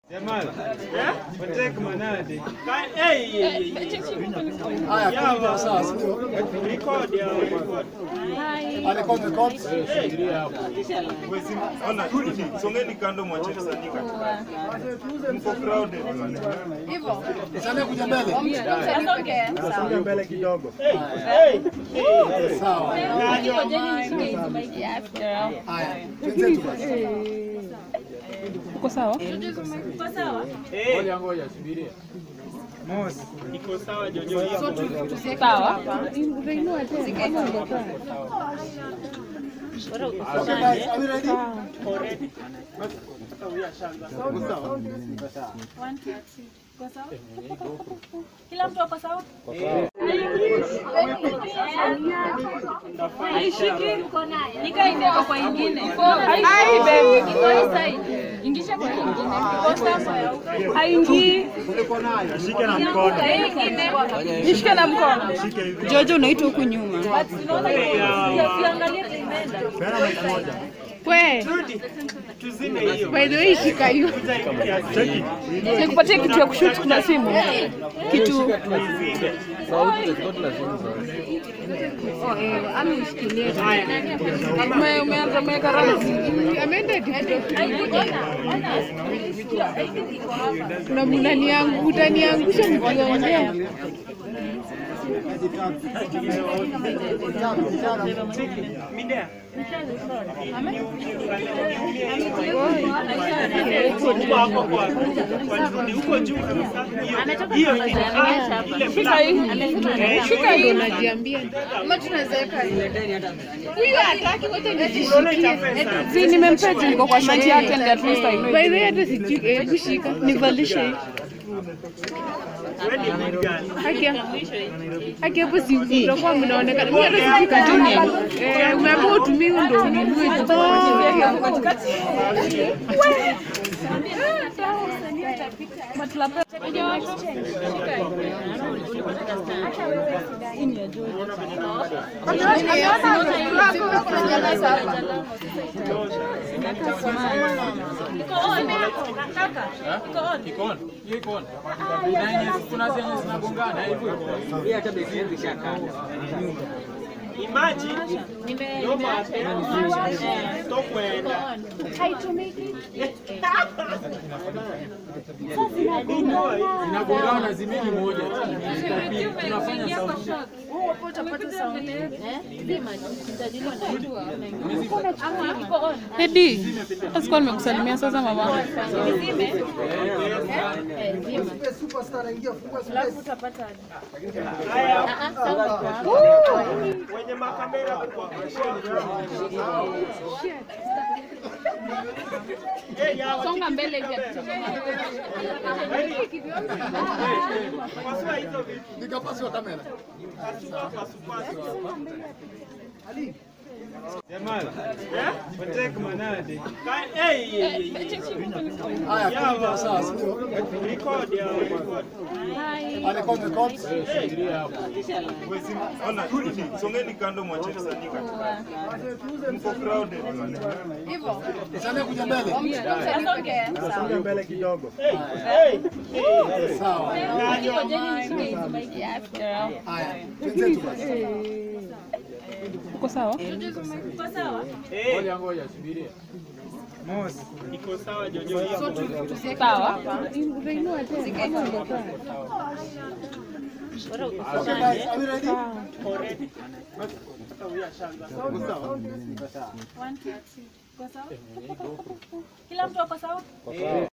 Jamal, watek manade. Ka- eh, eh, eh, eh. Yawa, record ya, record. Ona, songeni kando mwache msanii katikati. Mko crowded. Songa mbele kidogo. Uko sawa? Eh, Mos, iko sawa Jojo hiyo. Sawa. Already. Kila mtu ako sawa? Nika imewekwa kwa ingine. Ai, baby. Iko hii side. Ingisha kwa ingine. Iko sawa ya huko. Haingii. Shike na mkono. Hii ingine. Nishike na mkono. Jojo unaitwa huku nyuma. Tunaona ya ukiangalia imeenda. Pena mic moja. We, Rudi. Tuzime hiyo. by the way shika hiyo. Cheki. Nikupatie kitu ya kushoot kuna simu. Kitu. Tuizime. Ume- Umeanza umeweka rangi. Ameenda na mnaniangu utaniangusha mkiongea. Midea. Huko hapo kwa kwa rudi huko juu kabisa. Hiyo hiyo ni ah, ile Shika black. hii. Shika hii. Unajiambia. Ama tunawezeka Huyu hataki wote Unaona itafesa. Si nimempea juu niko kwa shati yake and at least I know. By the way hata sijui hebu shika. Nivalishe hii. Wewe ni good girl. Haki ya- haki hapo si utakuwa mnaonekana. Mimi hata sijui katuni. Eh, umeambiwa utumie huo ndio ununue. Iko on. Kaka. Iko on. Imagine ndio maana stop kwenda. Inagongana zimini moja. Tunafanya sauti. Edi, sikuwa nimekusalimia sasa mama. Wenye makamera kwa Eh, yawa. Songa mbele hivi. Pasua hizo vitu. Pasua, pasua, pasua. Jamal, watek manade. Ka- eh, eh, eh, eh. Yawa, record ya, record. Ona, songeni kando mwache msanii katikati. Mko crowded. Songa mbele kidogo. Uko sawa? Iko sawa? Eh, Ngoja ngoja subiria. Mos, iko sawa Jojo hiyo. Sawa. Already. Kila mtu ako sawa?